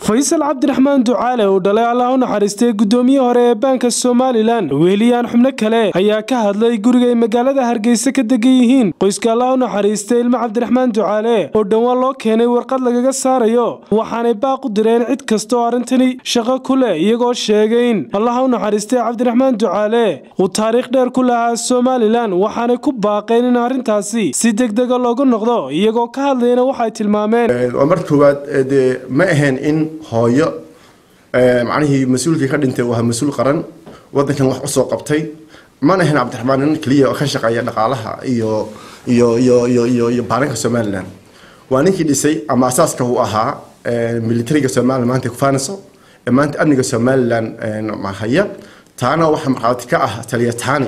faysal cabdiraxmaan ducaale oo dhalay allah u naxariistay guddoomiye hore ee baanka somalilan weheliyaan xubno kale ayaa ka hadlay guriga ay magaalada hargeysa ka degan yihiin qoyska allah u naxariistay ilmo cabdiraxmaan ducaale oo dhowaan loo keenay warqad lagaga saarayo waxaanay baaq u direen cid kasta oo arrintani shaqo ku leh iyagoo sheegay in allah u naxariistay cabdiraxmaan ducaale uu taariikh dheer ku lahaa somalilan waxaanay ku baaqeen in arrintaasi si degdega loogu noqdo iyagoo ka hadlayna waxay tilmaameen waa marka koowaad dee ma ahayn in hooyo macnihii mas-uulkii ka dhintay waa mas-uul qaran wadankan wax usoo qabtay mana ahayn cabdiraxmaan nin keliya oo ka shaqeeya dhaqaalaha iyo iyo iyo iyo iyo iyo baaranka somalilan waa ninkii dhisay ama asaaska uu ahaa militariga somalilan maanta kufaaniso ee maanta amniga somalilan haya taana waxaa markhaati ka ah taliyataani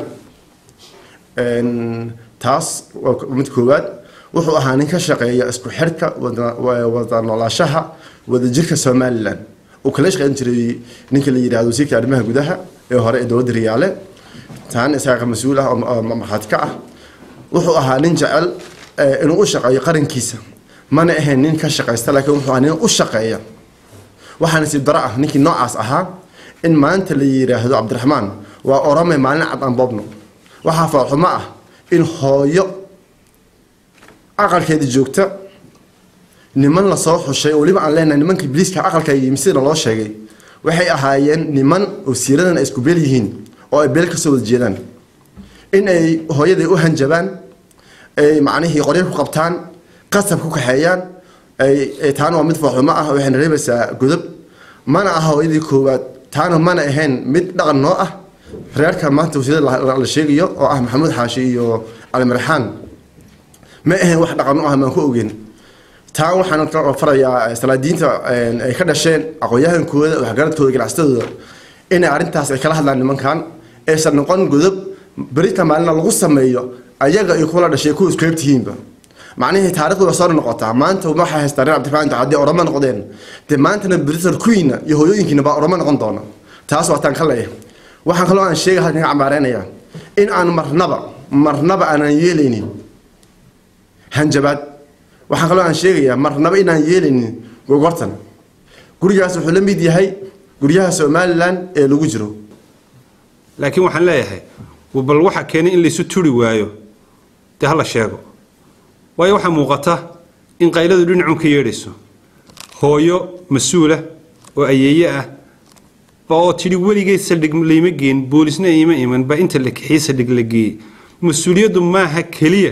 taas waa mid koowaad wuxuu ahaa nin ka shaqeeya isku xirka wada noolaashaha wadajirka somalilan uu kala shaqeyn jiray ninka la yidhahdo wasiirka arrimaha gudaha ee hore ee dowladda riyaale taana isaga mas-uul ah oo markhaati ka ah wuxuu ahaa nin jecel inuu u shaqeeyo qarankiisa mana ahayn nin ka shaqaysta laakiin wuxuu ahaa nin u shaqeeya waxaa nasiib daro ah ninkii noocaas ahaa in maanta la yidhaahdo cabdiraxmaan waa orame maalin cad aan boobno waxaa faalxumo ah in hooyo aqalkeeda joogta niman lasoo xushay oo weliba aan leenahay nimanka ibliiska aqalka yimi sida loo sheegay waxay ahaayeen niman wasiiradan ay isku beel yihiin oo ay beel kasoo wada jeedaan in ay hooyaday u hanjabaan ay macnihii qoryo ku qabtaan qasab ku kaxeeyaan ay taana waa mid faaxumo ah waxayna reebaysaa godob mana aha hooyadii koowaad taana mana ahayn mid dhaqan noo ah reerka maanta wasiirada la sheegayo oo ah maxamuud xaashi iyo cali marxaan ma ahayn wax dhaqan u ah maan ku ogeyn taa waxaan farayaa salaadiinta ay ka dhasheen aqoon-yahankooda waxgaradkooda ganacsatadooda inay arrintaas ay kala hadlaan nimankan aysan noqon godob berita maalina lagu sameeyo ayaga iyo kuwa la dhashay kuwa isku heybtihiinba macnihii taarikhdu waa soo noqotaa maanta waxay haystaan reer cabdiraxmaan haddii oramo noqdeen dee maantana britar kuwiina iyo hooyooyinkiina baa oramo noqon doona taas waa taan ka leeyahay waxaan kaloo aan sheegay halkan ka cambaareynayaa in aan marnaba marnaba aanan yeelaynin hanjabaad waxaan kaloo aan sheegayaa marnaba inaan yeelaynin gogortan gurigaas wuxuu la mid yahay guryaha somalilan ee lagu jiro laakiin waxaan leeyahay bal waxa keenay in laysu turi waayo dee hala sheego waayo waxaa muuqata in qayladu dhinacun ka yeedhayso hooyo mas-uula oo ayeeye ah ba oo tidhi weligay saldhig layma geen boolisna iima iman ba inta la kixiyey saldhig la geeyey mas-uuliyaddu maaha keliya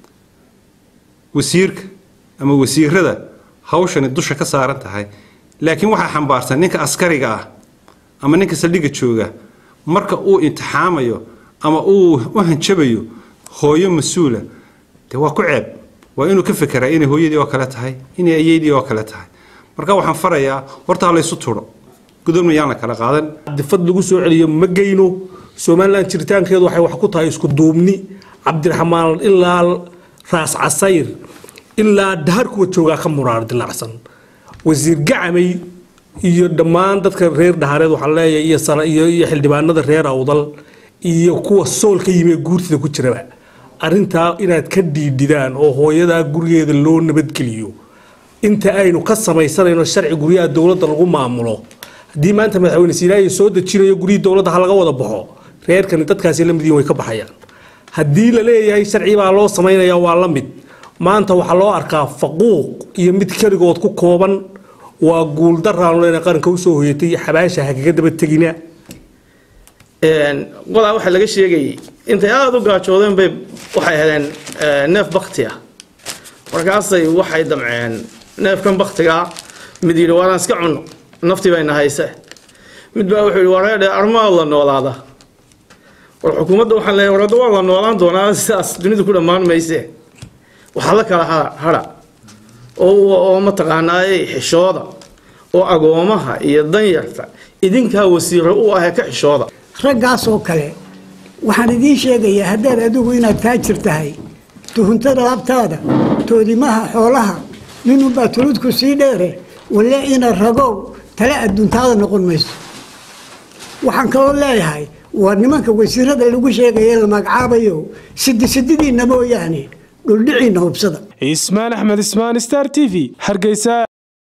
wasiirka ama wasiirada hawshani dusha ka saaran tahay laakiin waxaa xambaarsan ninka askariga ah ama ninka saldhigga jooga marka uu imtixaamayo ama uu u hanjabayo hooyo mas-uula dee waa ku ceeb waa inuu ka fekeraa inay hooyadii oo kale tahay inay ayeydii oo kale tahay marka waxaan farayaa horta ha laysu turo gudubna yaan la kala qaadan difad lagu soo celiyo ma geyno somalilan jiritaankeedu waxay wax ku tahay isku duubni cabdiraxmaan ilaa raas casayr ilaa dahar kuwa joogaa ka muraar dilacsan wasiir gacamay iyo dhammaan dadka reer dhahareed waxaan leeyahay iyo iyo xildhibaanada reer awdal iyo kuwa sool ka yimi ee guurtida ku jiraba arrintaa inaad ka dhiidhidaan oo hooyadaa gurigeeda loo nabadgeliyo inta aynu ka samaysanayno sharci guryaha dowladda lagu maamulo haddii maanta madaxweyne siilaayi soo dejinayo guryihii dowladda ha laga wada baxo reerkani dadkaasi la midiin way ka baxayaan haddii la leeyahay sharci baa loo samaynaya waa la mid maanta waxaa loo arkaa faquuq iyo mid keligood ku kooban waa guuldaraan leena qaranka usoo hoyatay xabaasha hagaga daba tegina qodaa waxaa laga sheegayay intay aada u gaajoodeen bay waxay heleen neef bakti ah markaasay waxay damceen neefkan baktigaa mid yidhi waanaan iska cunno naftii bayna hayse mid baa wuxuu yidhi wareedhe armaad la noolaada war xukuumadda waxaan leeyahay warada waa la noolaan doonaa sidaas dunidu ku dhammaan mayse waxaa la kala hadha oo mataqaanaaye xishooda oo agoomaha iyo danyarta idinkaa wasiiro u ahee ka xishooda raggaas oo kale waxaan idiin sheegayaa haddaad adigu inaad taajir tahay tuhuntada labtaada toodimaha xoolaha ninunbaa tuludku sii dheere walle ina ragow tale adduuntaada noqon mayso waxaan kaloo leeyahay waa nimanka wasiirada lagu sheegaya la magacaabayo sidi sididiinna mooyaane dhuldhiciinna hubsada ismaan axmed ismaan star t v hargeysa